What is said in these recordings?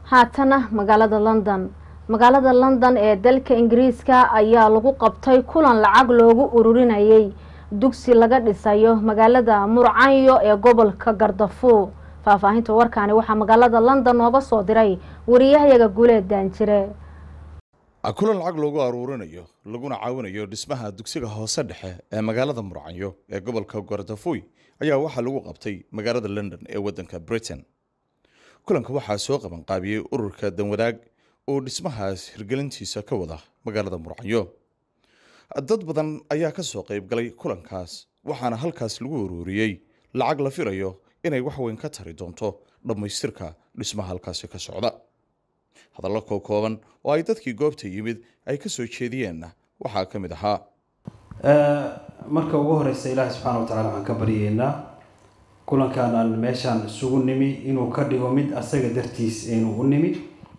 haatana magaalada london magaalada london ee dalka ingiriiska ayaa lagu qabtay kulan lacag loogu ururinayay dugsi laga dhisayo magaalada murcanyo ee gobolka gardafuur faahfaahinta warkaani waxaa magaalada london nooga soo diray wariyahayaga guuleed daanjire kulan lacag loogu aruurinayo laguna caawinayo dhismaha dugsiga hoose dhexe ee magaalada murcanyo ee gobolka gardafuy ayaa waxaa lagu qabtay magaalada london ee wadanka britain kulanka waxaa soo qabanqaabiyey ururka danwadaag oo dhismahaas hirgelintiisa ka wada magaalada murcanyo dad badan ayaa ka soo qayb galay kulankaas waxaana halkaas lagu uruuriyey lacag la filayo inay wax weyn ka tari doonto dhammaystirka dhismaha halkaasi ka socda hadallo kookooban oo ay dadkii goobta yimid ay ka soo jeediyeenna waxaa ka mid ahaa marka ugu horeysa ilaahi subxaana wa tacala waxaan ka baryeynaa kulankan aan meeshaan isugu nimi inuu ka dhigo mid asaga dartiis aynu u nimi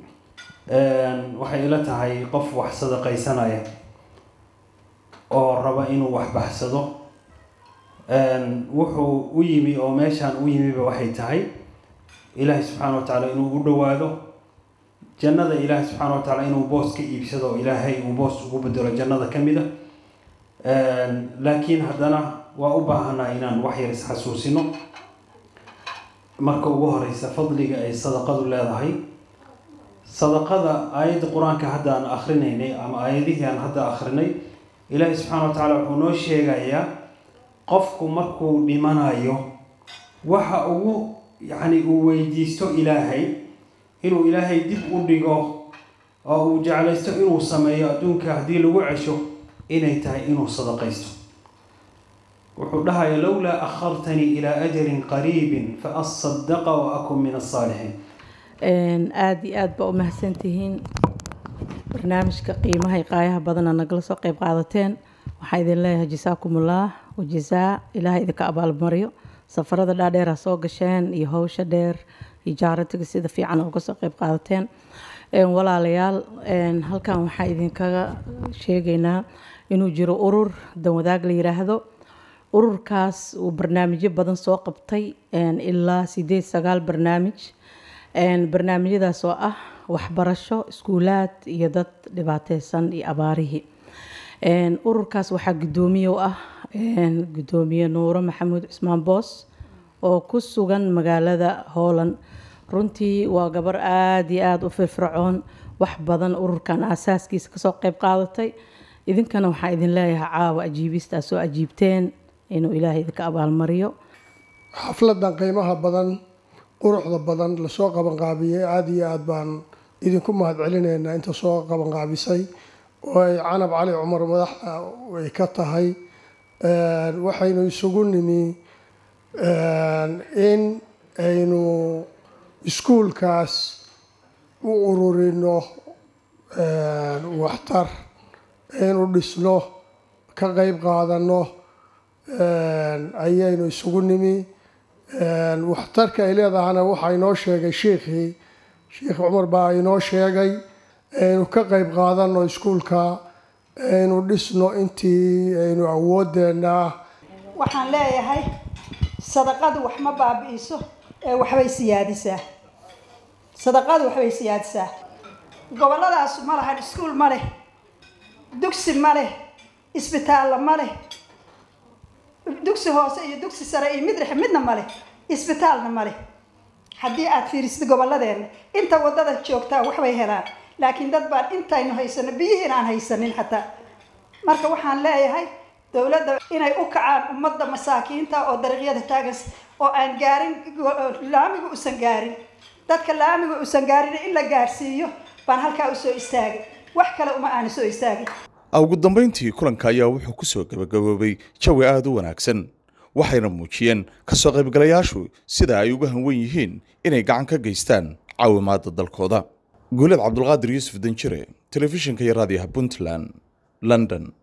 waxay ila tahay qof wax sadaqaysanaya oo raba inuu wax baxsado wuxuu u yimi oo meeshaan u yimiba waxay tahay ilaahi subxaana wa tacaala inuu u dhowaado jannada ilaahi subxaana wa tacaala inuu boos ka iibsado oo ilaahay uu boos ugu bedelo jannada ka mid a laakiin haddana waa u baahanaa inaan wax yar isxasuusino marka ugu horeysa fadliga ay sadaqadu leedahay sadaqada aayadda qur-aanka hadda aan akrinaynay ama aayadihii aan hadda akrinay ilaahi subxaana wa tacaala wuxuu noo sheegayaa qofku markuu dhimanayo waxa ugu yacni uu weydiisto ilaahay inuu ilaahay dib u dhigo oo uu jeclaysto inuu sameeyo adduunka haddii lagu cesho inay tahay inuu sadaqaysto wuxuu dhahaya lowlaa akhartanii ilaa ajalin qariibin fa asadaqa wa akun min asaalixiin aada iyo aada baa u mahadsantihiin barnaamijka qiimaha qaayaha badana nagala soo qeyb qaadateen waxaa idin leeyahay jasaakumullah wajazaa ilaahay idinka abaalmariyo safarada dhaadheer ha soo gasheen iyo howsha dheer iyo jaaratiga sida fiican uga soo qeyb qaadateen walaalayaal halkan waxaa idinkaga sheegaynaa inuu jiro urur danwadaag la yiraahdo ururkaas uu barnaamijyo badan soo qabtay ilaa sideed sagaal barnaamij barnaamijyadaas oo ah waxbarasho iskuulaad iyo dad dhibaateysan iyo abaarihii ururkaas waxaa guddoomiye u ah guddoomiye nuuro maxamuud cismaan boos oo ku sugan magaalada hooland runtii waa gabar aada iyo aada u firfircoon wax badan ururkan aasaaskiisa kasoo qeyb qaadatay idinkana waxaa idin leeyahay caawa ajiibista soo ajiibteen inuu ilaahay idinka abaalmariyo xafladan qiimaha badan quruxda badan lasoo qabanqaabiyey aada iyo aada baan idinku mahad celinaynaa inta soo qabanqaabisay oo ay canab cali cumar madaxa ay ka tahay waxaynu isugu nimi in aynu iskuulkaas u ururino waxtar aynu dhisno ka qeyb qaadano ayaynu isugu nimi waxtarka ay leedahana waxaa inoo sheegay shiikhii sheikh cumar baa inoo sheegay aynu ka qeyb qaadano iskuulka aynu dhisno intii aynu awoodeena ah waxaan leeyahay sadaqadu wax ma baabi'iso ee waxbay siyaadisaa sadaqadu waxbay siyaadisaa gobolladaasu ma lahan iskuul ma leh dugsi ma leh isbitaallo ma leh dugsi hoose iyo dugsi sare iyo mid dhexe midna ma leh isbitaalna ma leh haddii aad fiirisid gobolladeenna inta waddada joogtaa waxbay helaan laakiin dad baan intaynu haysano biyihiin aan haysanin xataa marka waxaan leeyahay dowladda inay u kacaan ummadda masaakiinta oo dariiqyada taagan oo aan gaarin laamiga usan gaarin dadka laamiga usan gaarin in la gaarsiiyo baan halkaa usoo istaagay wax kale uma aana soo istaagin ugu dambayntii kulanka ayaa wuxuu ku soo gabagaboobay jawi aada u wanaagsan waxayna muujiyeen kasoo qaybgalayaashu sida ay uga hanwen yihiin inay gacan ka geystaan caawimaadda dalkooda guulad cabdulqaadir yuusuf danjire telefishinka iyo raadiyaha puntland london